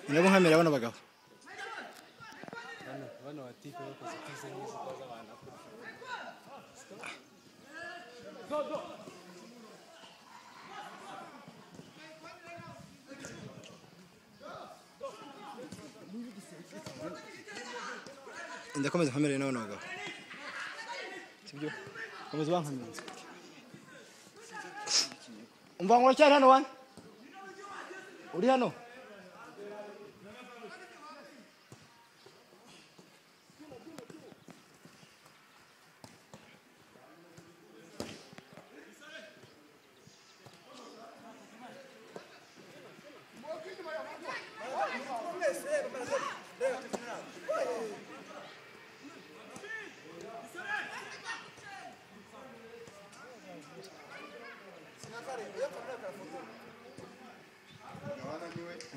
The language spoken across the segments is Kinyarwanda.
mwebwe nkamera bano bagabo ndakomeza nkamere n'abano bagabo sibyo komeza bankamera umva ngo uracyari hano wane uri hano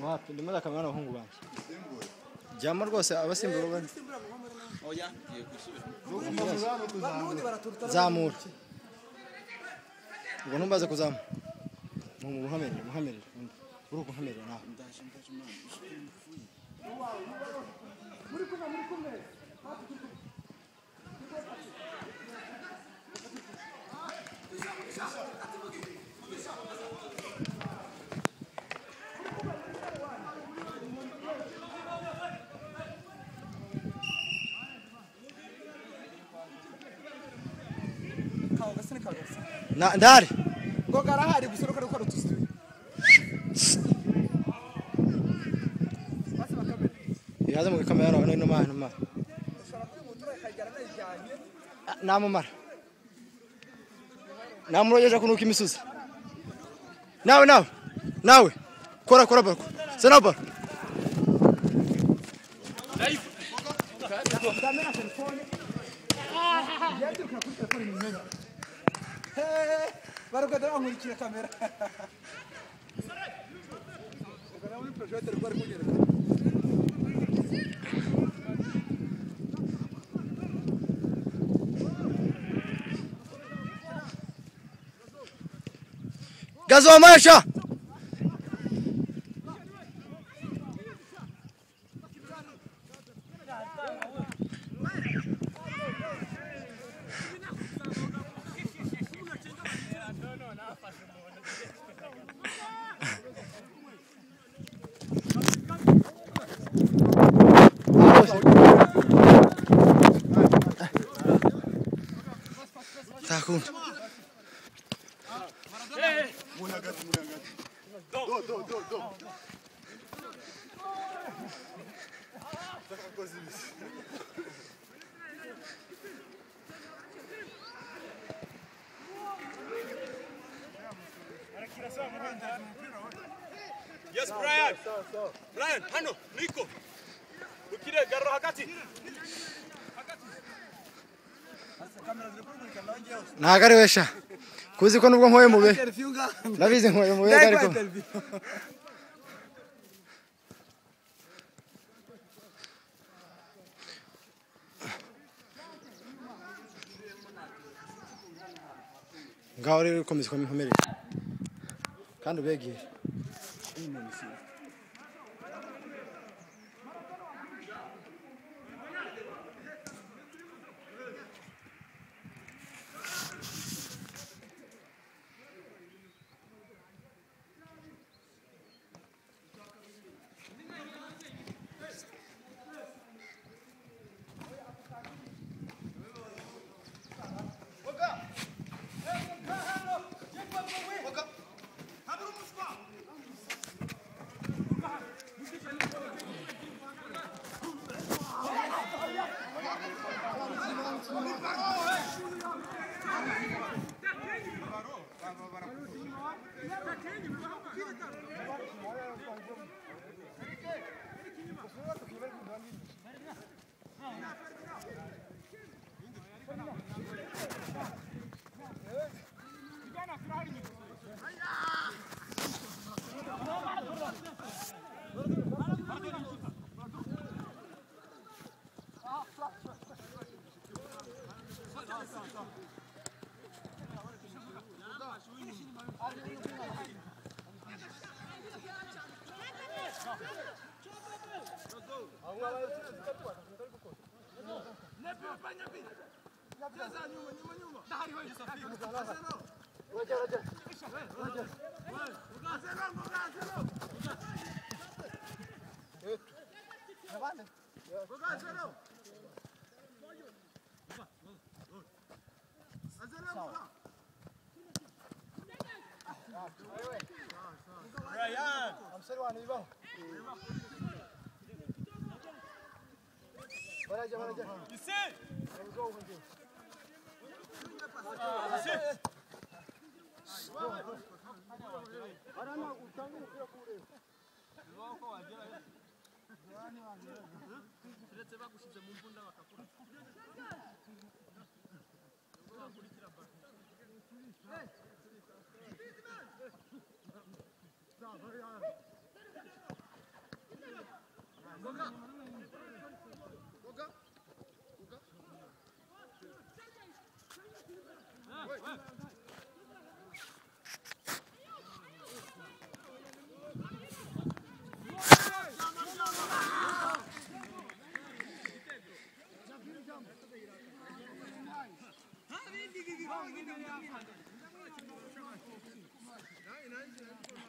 wapi ndimo ndakamera n'abahungu banjye jyamo rwose abasimbura bane oya ngiye gusubiramo zamura ubwo ntumbaze kuzamura muhamerere muhamerere uri ukuhamerera nawe ndaje ndaje imana ishuri mvuye kawagase ni kawagase Na- ndari ngo karahari gusa uruko rukora utuzi tubiri basi bakamera yaze mu kamera nawe no mana mana ushobora kwihutura ikagera nayijyanye namumara namurogeje kunuka imisozi nawe nawe nawe kora kora baro se nawe baro ndamena telefone yandikira kuri telefone ni meza barugada bankurikira kamera Ugaragara muri projecteur rwari kunyereka gazomesha ntakunda Yes, Brian. Brian, hano, Nico. Ukire garo hakati. ntago ari we sha kuzi ko nubwo nkoye mube interview ngaha nabizi nkoye mube Ndayikora ariko interview. ngaho rero ukomeza uko mikomerere kandi ubegere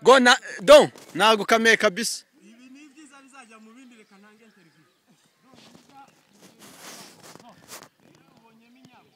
Go na don ntabwo ukameye kabisa ibi ni ibyiza bizajya mu bindi reka ntange interview ubonyemo inyama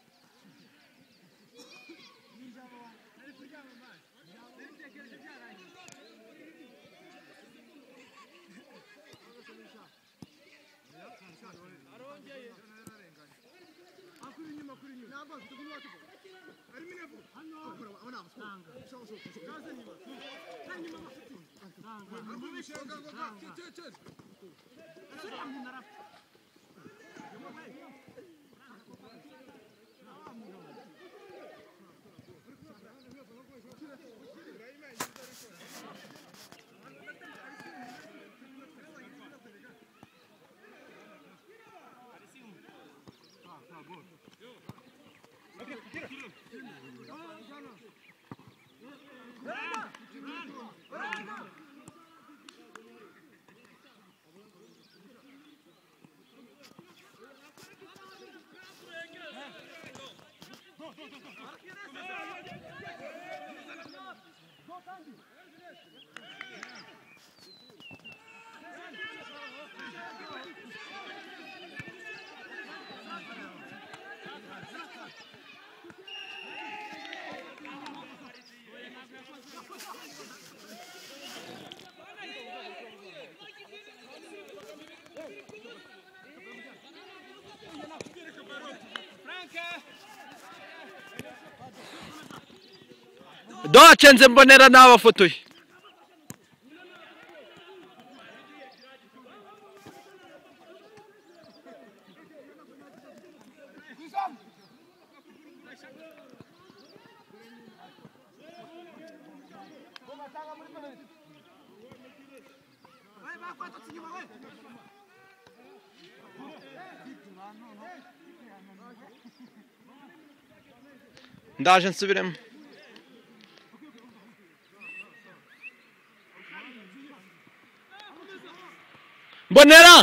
doce nze mbonera n'abafotoye ndaje nsubiremo mbonera